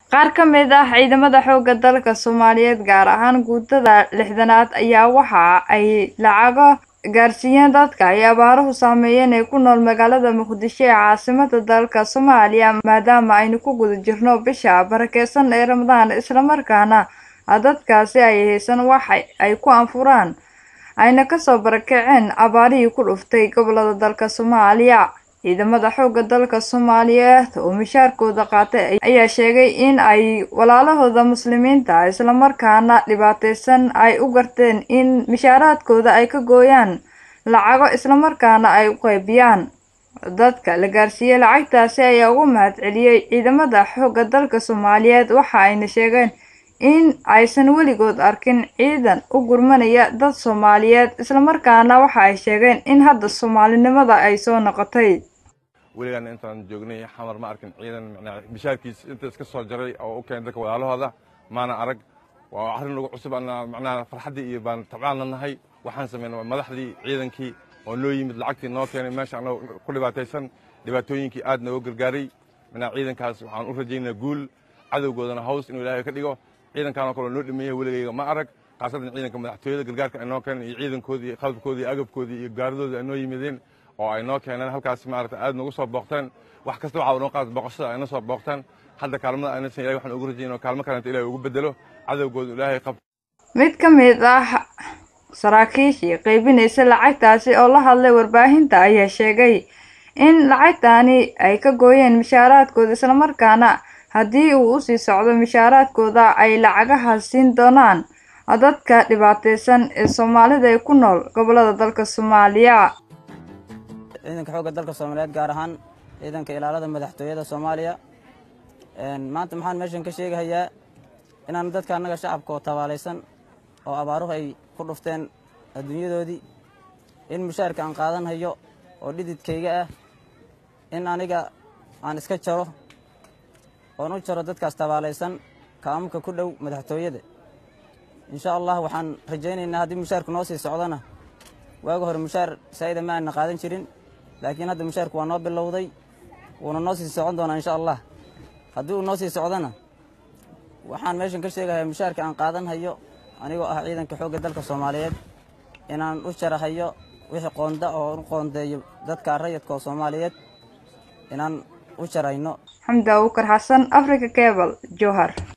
qaar ka mid ah ciidamada xoogga dalka soomaaliyeed gaar ahaan guutada lixdanaad ayaa waxa ay lacago gaarsiiyeen dadka ay abaaruhu saameeyeen ee ku nool magaalada muqdisho ee caasimada dalka soomaaliya maadaama aynu ku guda jirno bisha barakeysan ee ramadaan islamarkaana dadkaasi ay haysan wax ay ku anfuraan ayna kasoo barakaceen abaarihii ku dhuftay gobolada dalka soomaaliya ciidamada xoogga dalka soomaaliyeed oo mishaarkooda qaatay ayaa sheegay in ay walaalahooda muslimiinta islamarkaana dhibaateysan ay u garteen in mishaaraadkooda ay ka gooyaan lacago islamarkaana ay u qaybiyaan dadka la gaarsiiyey lacagtaasi ayaa ugu mahad celiyey ciidamada xoogga dalka soomaaliyeed waxa ayna sheegeen in aysan weligood arkin ciidan u gurmanaya dad soomaaliyeed islamarkaana waxa ay sheegeen in hadda soomaalinimada ay soo noqotay weligaana intaan joognay xamar ma arkin ciidan bishaarkiis inta iska soo jaray oo u keenay dadka walaalahooda maana arag waa arrin nagu cusub macnaha farxaddii iyo baan tabcaanna nahay waxaan samaynay madaxdii ciidankii oo noo yimid lacagtii noo keenay meesha anagoo ku dhibaataysan dhibaatooyinkii aad nooga gargaaray macnaha ciidankaas waxaan u rajaynaa guul cadowgoodana haws inuu ilaahay ka dhigo ciidankaanoo kaloo noo dhameeyay weligayga ma arag khaasatan ciidanka madaxtooyada gargaarka ay noo keeneen iyo ciidankoodii qalabkoodii iyo agabkoodii iyo gaaridoodii ay noo yimideen oo ay noo keeneen halkaas maarata aad nagu soo booqteen wax kasta waxaa noo qaata booqashada ayna soo booqteen hadda kaalmada ayna san ilahay waxaan ugu rajayn oo kaalmo kalenta ilahay ugu bedelo cadowgooda ilaahay qab mid ka mid ah saraakiishii qaybinaysa lacagtaasi oo la hadlay warbaahinta ayaa sheegay in lacagtaani ay ka gooyeen mishaaraadkooda islamarkaana haddii uu usii socdo mishaaraadkooda ay lacagahaas siin doonaan dadka dhibaateysan ee soomaalida ee ku nool gobolada dalka soomaaliya ciidanka xoogga dalka soomaaliyeed gaar ahaan ciidanka ilaalada madaxtooyada soomaaliya maanta maxaan meeshan ka sheegahayaa inaan dadka annaga shacabka oo tabaalaysan oo abaaruhu ay ku dhufteen adduunyadoodii in mushaarka aan qaadanhayo oo dhididkayga ah in aniga aan iska jaro oon u jaro dadkaas tabaalaysan kaamamka ku dhow madaxtooyada insha allah waxaan rajaynaynaa haddii mushaarku noo sii socdona waaga hore mushaar saa'ida ma aana qaadan jirin laakiin hadda mushaarku waa noo bilowday wuuna noo sii socon doonaa insha allah haddii uu noo sii socdona waxaan meeshan ka sheegayaa mushaarka aan qaadan hayo anigoo ah ciidanka xoogga dalka soomaaliyeed inaan u jarahayo wixii qoonda oo u qoondeeyo dadka rayadka oo soomaaliyeed inaan u jarayno xamdi abuukar xasan africa cable jowhar